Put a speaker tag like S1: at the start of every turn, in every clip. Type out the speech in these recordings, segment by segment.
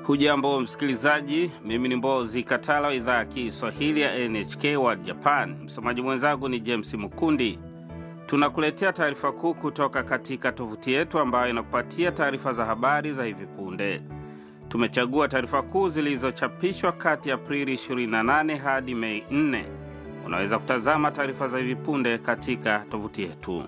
S1: Hujambo msikilizaji, mimi ni Mbozi Katala wa idhaa ya Kiswahili ya NHK World Japan. Msomaji mwenzangu ni James Mukundi. Tunakuletea taarifa kuu kutoka katika tovuti yetu ambayo inakupatia taarifa za habari za hivi punde. Tumechagua taarifa kuu zilizochapishwa kati ya Aprili 28 hadi Mei 4. Unaweza kutazama taarifa za hivi punde katika tovuti yetu.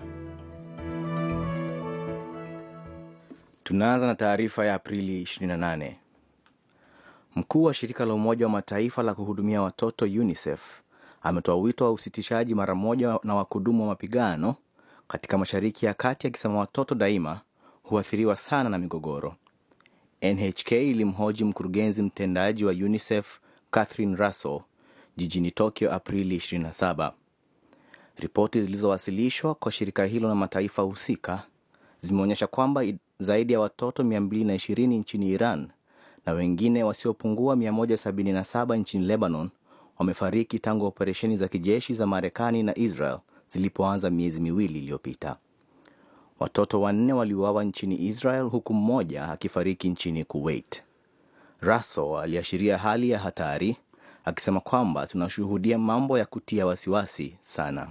S2: Tunaanza na taarifa ya Aprili 28. Mkuu wa shirika la Umoja wa Mataifa la kuhudumia watoto UNICEF ametoa wito wa usitishaji mara moja na wakudumu wa mapigano katika Mashariki ya Kati, akisema watoto daima huathiriwa sana na migogoro. NHK ilimhoji mkurugenzi mtendaji wa UNICEF Catherine Russell jijini Tokyo Aprili 27. Ripoti zilizowasilishwa kwa shirika hilo na mataifa husika zimeonyesha kwamba zaidi ya watoto 220 nchini Iran na wengine wasiopungua 177 nchini Lebanon wamefariki tangu operesheni za kijeshi za Marekani na Israel zilipoanza miezi miwili iliyopita. Watoto wanne waliuawa nchini Israel huku mmoja akifariki nchini Kuwait. Russell aliashiria hali ya hatari akisema kwamba tunashuhudia mambo ya kutia wasiwasi sana.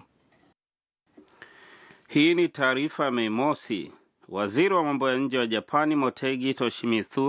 S1: Hii ni taarifa ya Mei Mosi. Waziri wa mambo ya nje wa Japani Motegi Toshimitsu